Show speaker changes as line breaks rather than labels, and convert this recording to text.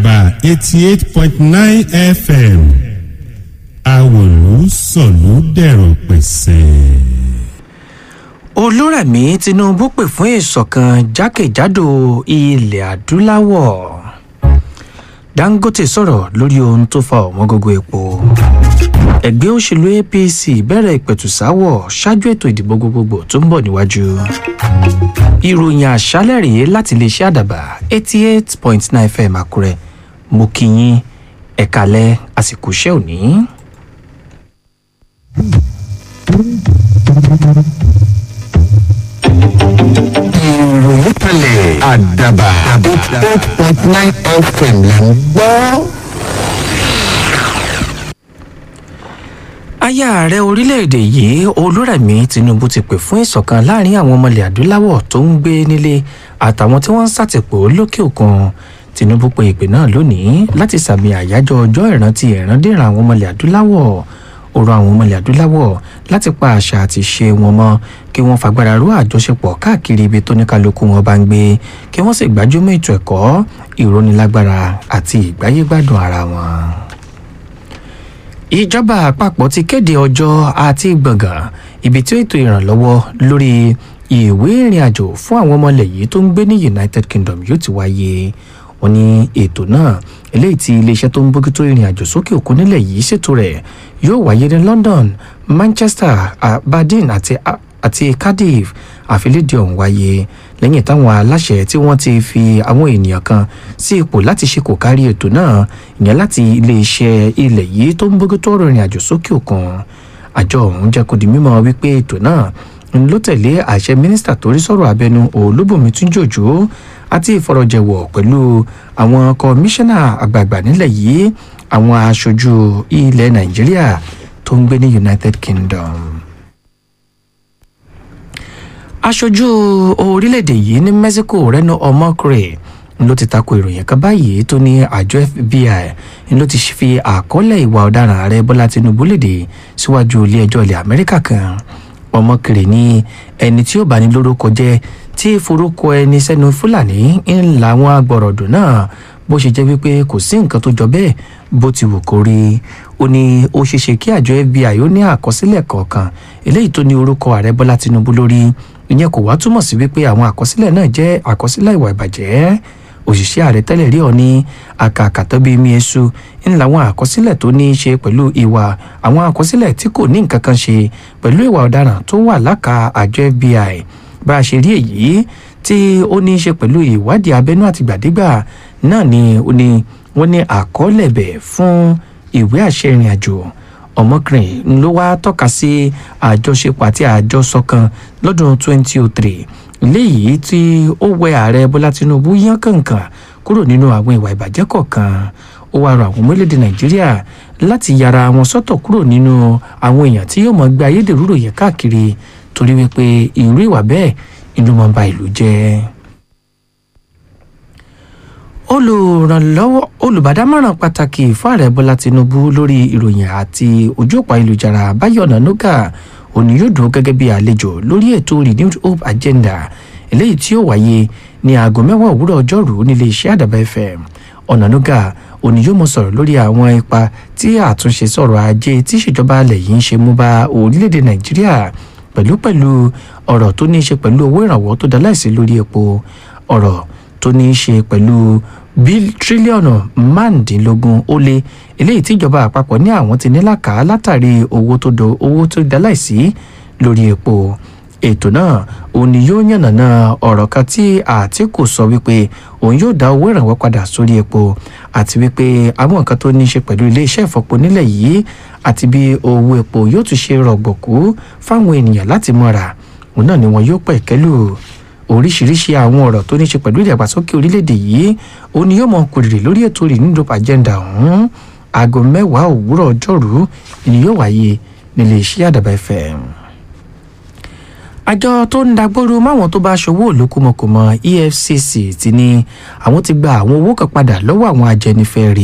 àdàbà eighty eight point nine fm àwòlú sọ̀lú dẹ̀rọ̀ pẹ̀sẹ̀.
olúrẹ̀mí tinubu pè fún ìṣọ̀kan jákèjádò ilẹ̀ adúláwọ̀ dangote sọ̀rọ̀ lórí ohun tó fa ọ̀wọ́n gógó epo ẹgbẹ́ òṣèlú apc bẹ̀rẹ̀ ìpẹ̀tùsáwọ̀ ṣáájú ètò ìdìbò gbogbogbò tó ń bọ̀ níwájú ìròyìn àṣálẹ̀ rèé láti iléeṣẹ́ àdàbà eighty eight point nine fm àkúrẹ́ mo kí yín ẹ̀kálẹ̀ àsìkò iṣẹ́ òní.
ìròyìn kalẹ̀ àdàbà eight point nine fm là ń gbọ́.
aya ààrẹ orílẹ̀-èdè yìí olúrẹ̀mí tinubu ti pè fún ìṣọ̀kan láàrin àwọn ọmọ ilẹ̀ adúláwọ̀ tó ń gbé nílé àtàwọn tí wọ́n ń ṣàtìpó lókè òkun tinubu pe ìpè náà lónìí láti sàmì àyájọ́ ọjọ́ ìrántí ìrandíran àwọn ọmọ ilẹ̀ adúláwọ̀ ó rọ àwọn ọmọ ilẹ̀ adúláwọ̀ láti pa àṣà àti ṣe wọn mọ́ kí wọ́n fagbára ró àjọṣepọ̀ káàkiri ibi tó ní kálukú wọn bá ń gbé kí wọ́n sì gbájúmọ́ ètò ẹ̀kọ́ ìrónilágbára àti ìgbáyégbádùn ara wọn ìjọba àpapọ̀ ti kéde ọjọ́ àti gbọ̀ngàn ibi tí ètò ìrànlọ́wọ́ lórí ìwé ìrìn àjò fún àwọn ọmọ ilẹ̀ yìí tó ń gbé ní united kingdom yóò ti wáyé wọn ní ètò náà eléyìí tí iléeṣẹ́ tó ń bójútó ìrìn àjò sókè òkun nílẹ̀ yìí ṣètò rẹ̀ yóò wáyé ní london manchester aberdeen àti àti cardiff àfilédìí ọ̀hún wáyé lẹ́yìn táwọn aláṣẹ tí wọ́n ti fi àwọn ènìyàn kan sí ipò láti ṣe kò kárí ètò náà ìyẹn láti iléeṣẹ́ ilẹ̀ yìí tó ń bójútó ọ̀rọ̀ ìrìn àjò sókè òkun àjọ ọ̀hún jẹ́ kó di mímọ́ wípé ètò náà ń ló tẹ̀lé àṣẹ mínísítà tó rí sọ̀rọ̀ abẹnú olúbùnmi túnjòjò àti ìfọ̀rọ̀jẹ̀wọ̀ pẹ̀lú àwọn kọmíṣánná àgbààgbà nílẹ̀ yìí àwọn aṣojú ilẹ̀ nàìjíríà tó ń gbé ní united kingdom aṣojú orílẹ̀-èdè yìí ní mexico reno omokre ló ti tako ìròyìn kan báyìí tó ní àjọ fbi ló ti fi àkọọ́lẹ̀ ìwà ọ̀daràn ààrẹ bọ́lá tinubu léde síwájú ilé-ẹjọ́ ilẹ̀ amẹ́ríkà kan omokre ní ẹni tí ó bá ní lórúkọ jẹ́ tí forúkọ ẹni sẹ́nu fúlàní ń làwọn agbọ̀rọ̀dùn náà bó ṣe jẹ́ wípé kò sí nǹkan tó jọ bẹ́ẹ̀ bó ti wù kó rí ó ní ó ṣeéṣe kí àjọ fbi ó ní àkọsílẹ̀ kọ̀ọ̀kan eléyìí tó ní orúkọ ààrẹ bọ́lá tinubu lórí ìyẹn kò wá túmọ̀ sí wípé àwọn àkọsílẹ̀ náà jẹ́ àkọsílẹ̀ ìwà ìbàjẹ́ òṣìṣẹ́ ààrẹ tẹ́lẹ̀ rí ọ ní àkàkàtọ́ bíi miesu ń làwọn àkọsílẹ̀ tó ní í ṣe pẹ̀lú ìwà àwọn àkọsílẹ̀ tí kò ní nǹkan kan ṣe pẹ̀lú ìwà ọ̀daràn tó wà láka àjọ fbi bá a ṣe rí èyí tí ó ní í ṣe pẹ̀lú ìwádìí abẹ́nú àtìgbàdégbà náà ni ó ní wọ́n ní àkọọ́lẹ̀ bẹ̀ fún ìwé àṣẹ ìrìn àjò ọmọkùnrin ló wá tọ́ka sí àjọṣepọ̀ àti àjọsọ kan lọ́dún 2003 léyìí tí ó wẹ ààrẹ bọ́lá tinubu yán kànkàn kúrò nínú àwọn ìwà ìbàjẹ́ kọ̀ọ̀kan ó wá rọ àwọn ọmọ orílẹ̀-èdè nàìjíríà láti yára wọn sọ́tọ̀ kúrò nínú àwọn èèyàn tí yóò mọ̀ gbé ayédèrú ròyìn káàkiri torí wípé irú ìwà bẹ́ẹ̀ inú mọ̀ ń ba ìlú jẹ́ olùrànlọ́wọ́ olùbádámọ̀ràn pàtàkì fún ààrẹ bọ́lá tinubu lórí ìròyìn àti ojú òpó ayélujára báyọ̀nà nuga òní yóò dúró gẹ́gẹ́ bí àlejò lórí ètò renewed hope agenda eléyìí tí ó wáyé ní aago mẹ́wàá òwúrọ̀ ọjọ́rùú nílé iṣẹ́ àdàbà fm ọ̀nà nuga òní yóò mọ sọ̀rọ̀ lórí àwọn ipa tí àtúnṣe sọ̀rọ̀ ajé tí ìṣèjọba alẹ̀ yìí ń ṣe mú bá orílẹ̀-èdè nàìjíríà pẹ̀lú pẹ̀lú ọ̀rọ̀ tó ní í ṣe pẹ̀lú owó ìrànwọ́ tó dá láìsí lórí epo ọ̀rọ̀ tó ní í ṣe pẹ̀lú bíl tírílíọ̀nù márùndínlógún ó lé eléyìí tíjọba àpapọ̀ ní àwọn ti ní làkàá látàrí owó tó do owó tó dá láìsí lórí epo ètò náà òun ni yóò yànnàná ọ̀rọ̀ kan tí àtìkù sọ wípé òun yóò dá owó ìrànwọ́ padà sórí epo àti wípé àwọn nǹkan tó ní í ṣe pẹ̀lú iléeṣẹ́ ìfọpo nílẹ̀ yìí àti bí owó epo yóò tún ṣe rọ̀gbọ̀kú fáwọn ènìyàn láti mọ́ra òun náà ni wọn yóò pẹ̀ kẹ́lù oríṣiríṣi àwọn ọ̀rọ̀ tó ní í ṣe pẹ̀lú ìdàgbàsókè orílẹ̀-èdè yìí òun ni yóò mọ kùrìrì lórí ètò renewed agenda ọ̀hún aago mẹ́wàá òwúrọ̀ ọjọ́rú ni yóò wáyé nílé iṣẹ́ àdàbà fm àjọ tó ń dagbóru máwọn tó bá ṣòwò olókùmọkùmọ efcc ti ní àwọn ti gba àwọn owó kan padà lọ́wọ́ àwọn ajẹnifẹ́re